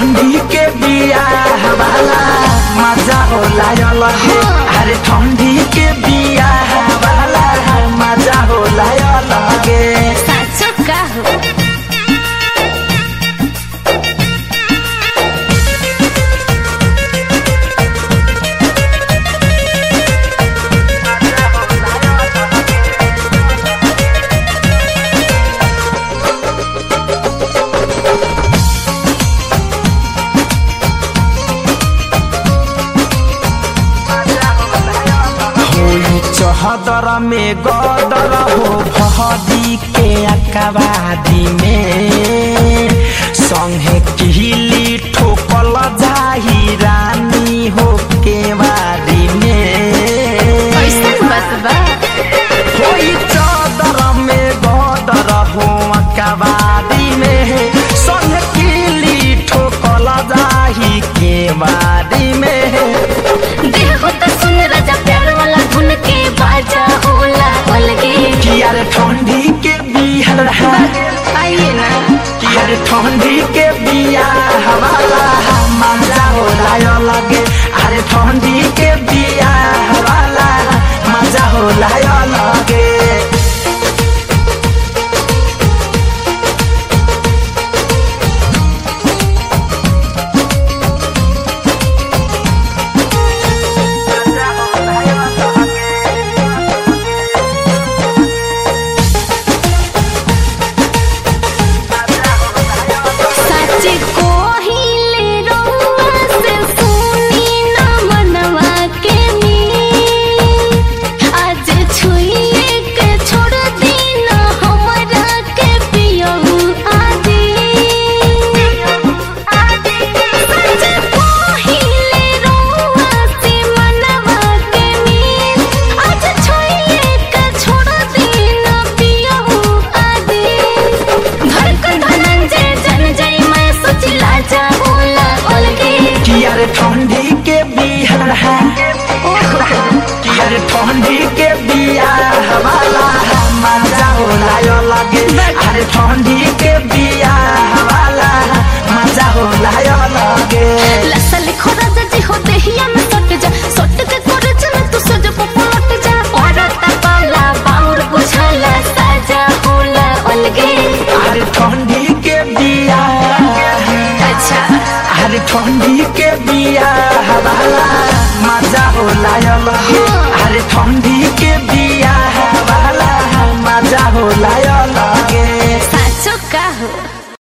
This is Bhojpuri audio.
ठंडी के बिया वाला मजा होला अलग अरे ठंडी के बिया वाला मजा होला अलग साँचो का हो होई चहदर में गदर हो भदी के अकबादी में संगे किहली ठोकल जाही रानी हो के बारी में कैसन बात बा होई चादर में गदर हो अकबादी में संगे किहली ठोकल जाही के बारी में देखो तो सुन राजा प्यार वाला धुन के बाजा होला अलगे किया रे ठंडी के बिहार आइए ना यार ठंडी के बिया हवाला मजा होला लगे अरे ठंडी के बिया हवाला मजा होला लगे सच को हिले रउआ से सुनी ना मनवा के मीत। आज छुइए के छोड़ दी ना हमरा के पियहू आदि। सच को हिले रउआ से मनवा के मीत। आज छुइए के छोड़ दी ना पियहू आदि। धड़कन धनंजय जन जय मैं सोचिला जाऊला अलगे किया रे ठंडी के बिहार किया रे ठंडी के बिया हवाला मजा होला लगे अरे ठंडी के बिया